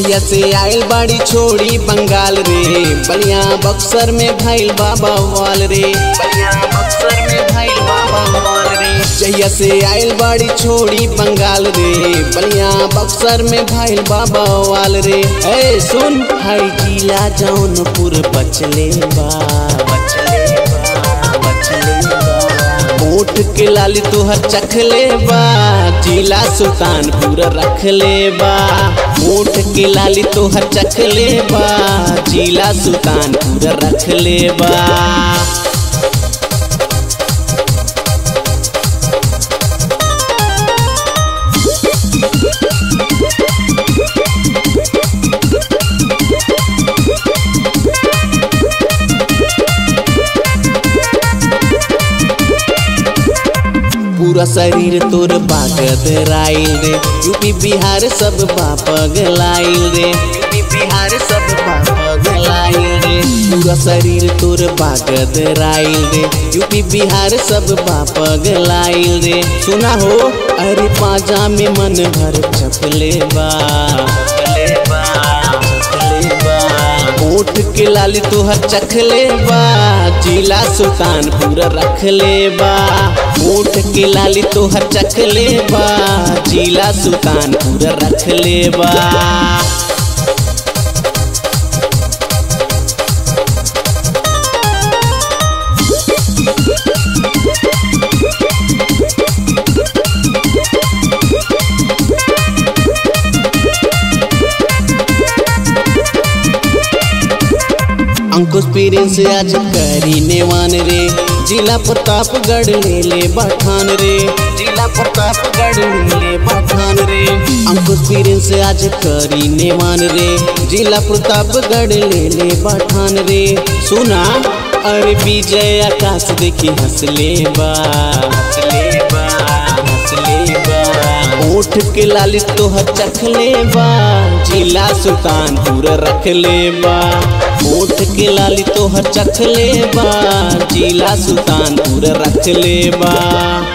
जहिया से आयल बाड़ी छोड़ी बंगाल रे बलिया बक्सर में भैल बाबा वाल रे बलिया बक्सर में भैल बाबा वाल रे जहिया से आयल बाड़ी छोड़ी बंगाल रे बलिया बक्सर में भैल बाबा वाल रे ए सुन हाई जिला जौनपुर बचले बा बचले बा बचले बा ओठ के लाली तोहर चखले बा जिला सुल्तानपुर रखले बा ओठ के लाली तोहर चखले बा जिला सुल्तानपुर रखले बा पूरा शरीर तोर बागद राइल रे यूपी बिहार सब बापगलाइल रे यूपी बिहार सब बापगलाइल रे पूरा शरीर तोर बागद राइल रे यूपी बिहार सब बापगलाइल रे सुना हो अरे पाजा में मन भर चपले बा चपले बा चपले बा ओठ के लाली तोहर चखले बा जिला सुल्तानपुर रखले बा ओठ के लाली तोहर चखले बा जिला सुल्तानपुर रखले बा अंकुश पीरिन से आज करी नेवान रे जिला प्रतापगढ़ ले ले बठान रे जिला प्रतापगढ़ ले ले बठान रे अंकुश पीरिन से आज करी नेवान रे जिला प्रतापगढ़ ले ले बठान रे सुना अरे विजय आकाश देखी हंसले बा हंसले बा हंसले बा ओठ के लाली तोहर चखले बा जिला सुल्तानपुर रखले बा ओठ के लाली तोहर चखले बा जिला सुल्तानपुर रखले बा